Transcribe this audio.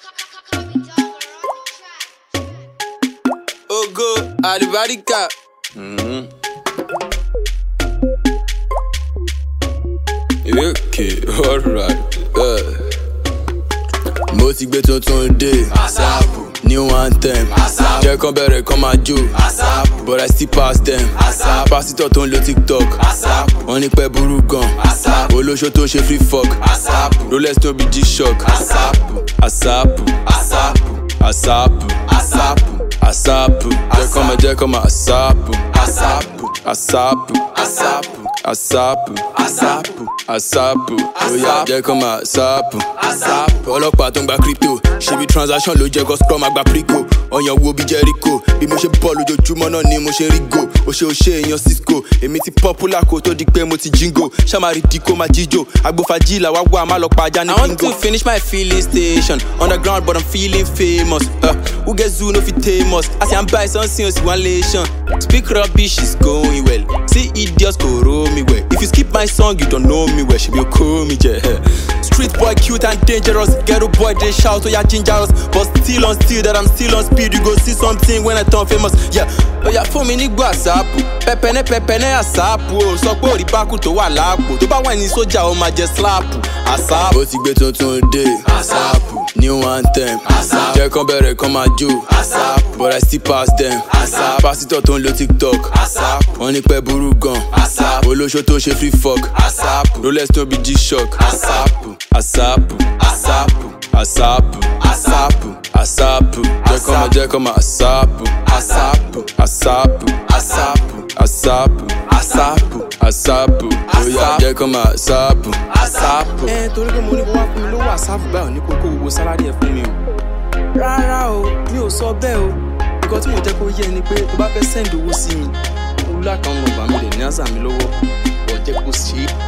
Ogo Alibarika. Okay, alright. Uh. Mo ti gbé tuntun dé. New anthem. Jẹ́ kán bẹ̀rẹ̀ kán máa jó. But I still pass them. Pásítọ̀ tó ń lo TikTok. Wọ́n ní pẹ́ burú gan. Olóṣó tó ń ṣe free fuck. Rolex tó bí G-Shock. Asapu. Asapu. Asapu. Jẹ́ kán máa jẹ́ kán máa asapu. Asapu. Asapu. Asapu. Asapu. Oya jẹ́ kán máa asapu. Ọlọ́pàá tó ń gba crypto. Ṣebí transaction ló jẹ́ kó scrum àgbà prico. Ọyàn wo bí Jericho. Bí mo ṣe bọ́ lójoojúmọ́ náà ni mo ṣe rí go. O ṣe o ṣe èèyàn Cisco. Èmi ti popular kó tó di pé mo ti jingo. Ṣàmárì di kó máa jíjò. Agbófajì làwa wà má lọ pa ajá ní bingo. I want to finish my filling station. Underground but I'm feeling famous. Uh, who get zoo no fit tame us. I say I'm buy something else one lation. Speak rubbish is going well. See idiots go roll me well. If you skip my song you don't know me well. She be call me je. Street boy cute and dangerous. Ghetto boy they shout oh yeah ginger us. But still on still that I'm still on speed. You go see something when I turn famous. Yeah. Oh yeah fún mi nígbà àsáàpù. Pẹpẹnẹ pẹpẹnẹ àsáàpù o. Sọ pé òrí bákù tó wà láàpò. Tó bá wà ní sójà ó máa jẹ síláàpù. Àsáàpù. Ó ti gbé tuntun dé. Àsáàpù. New anthem. Àsáàpù. Jẹ́ kán bẹ̀rẹ̀ kán máa jó. Àsáàpù. But I still pass them. Àsáàpù. Pásítọ̀ tó ń lo TikTok. Àsáàpù. Wọ́n ní pẹ́ burú gan. Àsáàpù. Olóṣó tó ń ṣe free fuck. Àsáàpù. Rolex tó bí G-Shock. Àsáàpù. Àsáàpù. Àsáàpù. Àsáàpù. Àsáàpù. Àsáàpù. Jẹ́ kán máa jẹ́ kán máa àsáàpù. Àsáàpù. Àsáàpù. Àsáàpù. Àsáàpù. Àsáàpù. Àsáàpù. Oya jẹ́ kán máa àsáàpù. Àsáàpù. ẹ torí pé mo ní kó wá fún mi lówó àsáàfù báyọ̀ ní kókó gbogbo sálárì ẹ̀ fún mi o rárá o mi ò sọ bẹ́ẹ̀ o nǹkan tí mo jẹ́ kó yé ni pé tó bá fẹ́ send owó sí mi olú àkàwọn ọgbà mi lè ní àṣà mi lọ́wọ́ ọ̀ jẹ́ kó ṣe é